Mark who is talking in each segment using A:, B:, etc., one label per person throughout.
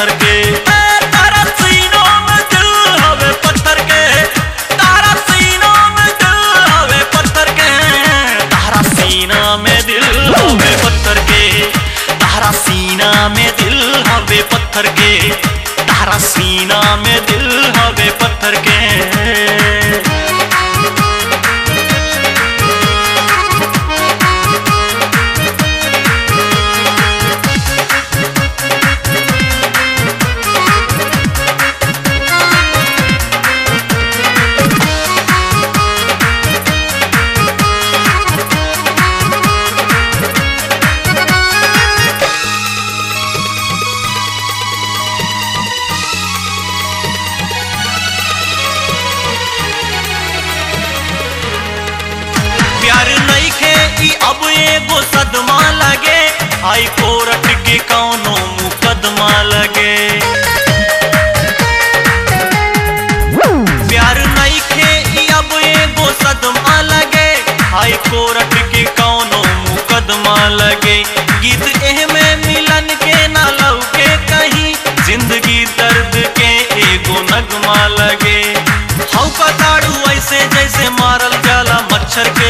A: पत्थर के ए, तारा सीनों में दिल हवे पत्थर के तारा सीनों में दिल हवे पत्थर के तारा सीना में दिल हवे पत्थर के तारा सीना में दिल हवे पत्थर के तारा सीना में दिल हवे पत्थर के प्यार नइखे ई अब एगो सदमा लगे हाई कोर्ट के कौनो मुकदमा लगे प्यार नइखे ई अब एगो सदमा लगे हाई कोर्ट के कौनो मुकदमा लगे गीत एह में मिलन के ना लौके कहीं जिंदगी दर्द के एगो नगमा लगे हौ पताड़ू ऐसे जैसे मारल जाला मच्छर के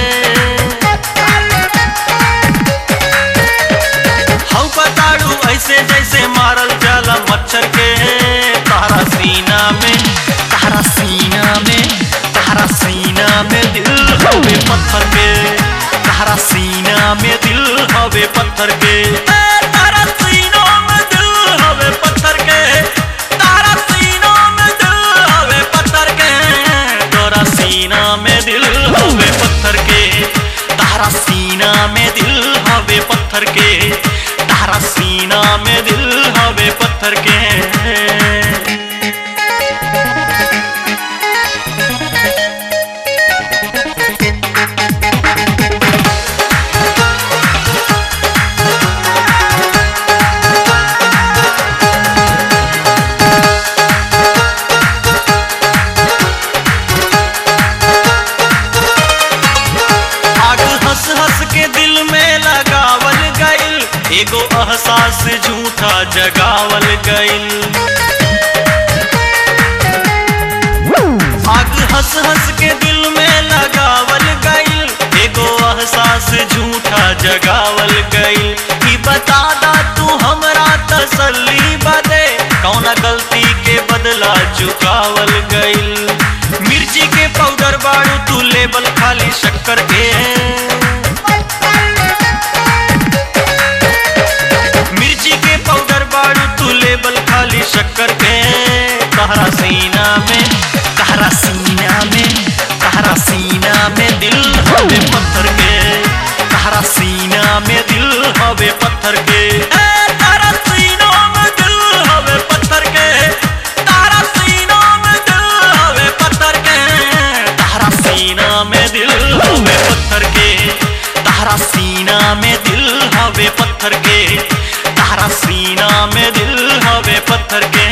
A: हौ पताड़ू ऐसे जैसे मारल जाला मच्छर के तारा सीना में तारा सीना में तारा सीना में दिल हवे पत्थर के तारा सीना में दिल हवे पत्थर के ए, तारा सीना में दिल हवे पत्थर के तारा सीना में दिल हवे पत्थर के तोरा सीना में दिल हवे पत्थर के तारा सीना में दिल हवे पत्थर के तारा सीना में दिल हवे पत्थर के आग हंस हंस के दिल में लगावल गइल एगो एहसास झूठा जगावल गइल आग हंस हंस के दिल में लगावल गइल एगो एहसास झूठा जगावल गइल ई बता दा तू हमरा तसल्ली बदे कौना गलती के बदला चुकावल गइल मिर्ची के पाउडर बाड़ू तू लेबल खाली शक्कर के मिर्ची के पाउडर बाड़ू तू लेबल खाली शक्कर के तहरा सीना में तहरा सीना में तहरा सीना में दिल हवे पत्थर के तहरा सीना में दिल हवे पत्थर के ए, तारा सीना में दिल हवे पत्थर के तारा सीना में दिल हवे पत्थर के तारा सीना में दिल हवे पत्थर के तारा सीना में दिल हवे पत्थर के तारा सीना में दिल हवे पत्थर के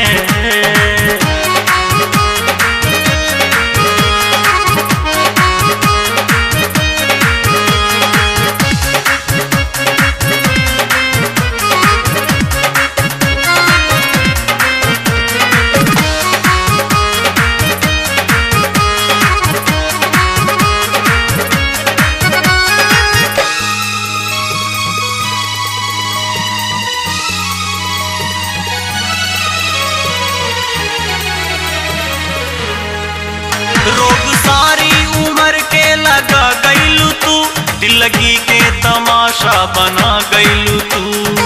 A: रोग सारी उम्र के लगा गईलू तू दिल लगी के तमाशा बना गईलू तू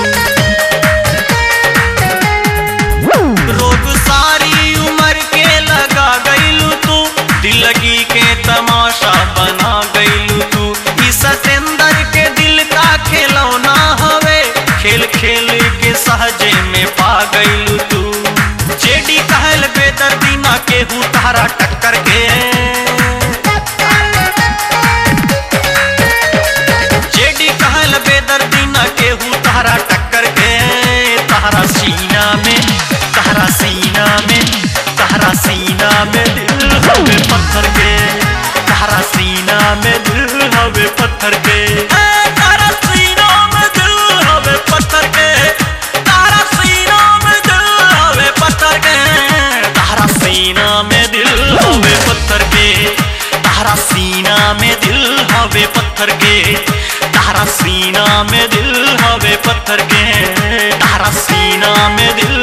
A: रोग सारी उम्र के लगा गईलू तू दिल लगी के तमाशा बना गईलू तू ई सतेंदर के दिल का खिलौना हवे खेल खेल के सहजे में पा गईलू तू जेडी कहल बेदर्दी ना केहू तारा टक्कर के जेडी कहल बेदर्दी ना केहू तारा टक्कर के तारा सीना में तारा सीना में तारा सीना में दिल हवे पत्थर के तारा सीना में दिल हवे पत्थर के ए, तारा सीना में दिल हवे पत्थर के तारा सीना में दिल सीना में दिल हवे पत्थर के तारा सीना में दिल हवे पत्थर के तारा सीना में दिल हवे पत्थर के तारा सीना में दिल